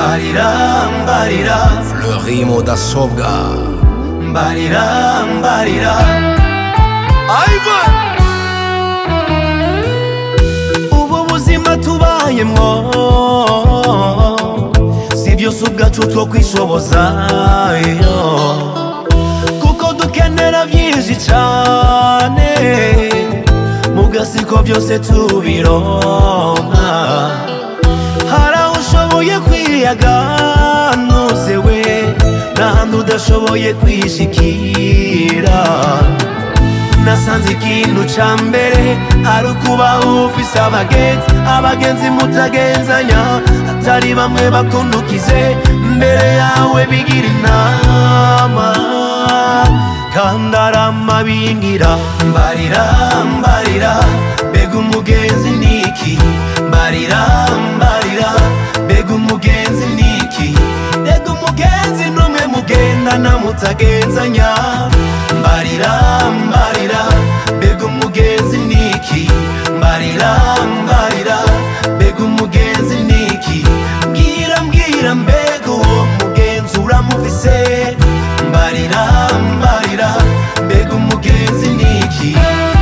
mbarira mbarira Fleury mudasobwa mbarira mbarira Ivan ubu buzima tubayemwo si byose ubwacu two kwishoboza iyo. kuko dukenera byinshi cyane mugasiko byose tubironka hari aho ushoboye kwiyaganuze we n'ahandi udashoboye kwishikira nasanze ikintu ca mbere ari ukuba ufise abagenzi abagenzi mutagenzanya atari bamwe bakundukize mbere yawe bigira inama kandi arama bingira mbarira mbarira mbega umugenzi niki mbarira mbarira mbega umugenzi niki mbega umugenzi n'umwe mugendana mutagenzanya mbarira mbarira mbega umugenzi niki mbarira mbarira mbega umugenzi niki mbwira mbwira mbega uwo mugenzi uramufise mbarira mbarira mbega umugenzi niki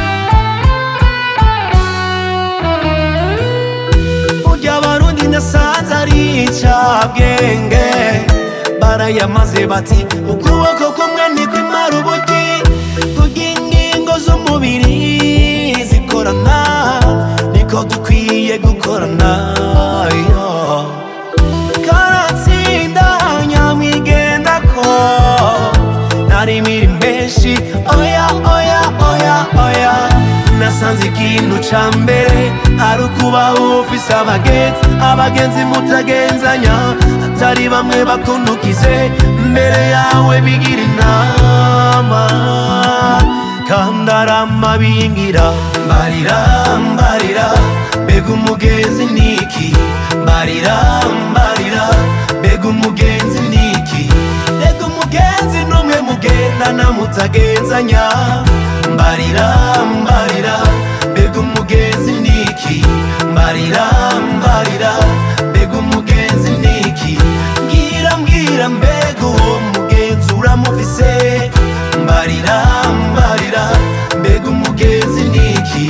burya abarundi nasanze ari icabwenge barayamaze bati ukuboko kumwe nikwimara ubuti kurya ingingo z'umubiri zikorana niko dukwiye gukorana yo. karatsinda nyamwigenda ko nari miri menshi oya oya oya oya nasanze ikintu ca mbere ari ukuba ufise abagenzi abagenzi mutagenzanya atari bamwe bakundukize mbere yawe bigira inama kandi arama bingira mbarira mbarira mbega umugenzi niki mbarira mbarira mbega umugenzi niki mbega umugenzi n'umwe mugendana mutagenzanya mbarira mbarira mbega umugenzi niki mbarira mbarira mbega umugenzi niki mbwira mbwira mbega uwo mugenzi uramufise mbarira mbarira mbega umugenzi niki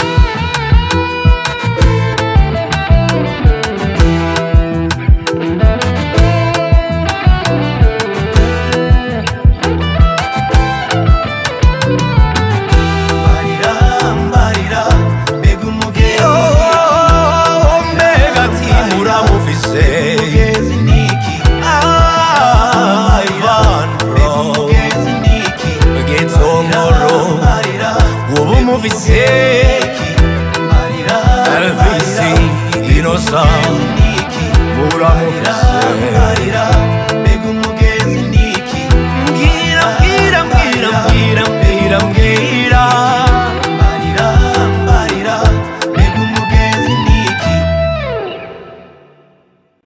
mbarira mbarira mbega umugenzi mbega ati muramufise umugenzi niki Ivan mbega bro umugenzi niki Gitongoro mbarira ubu mufise mbarira Elvis Innocent niki muramufise mbarira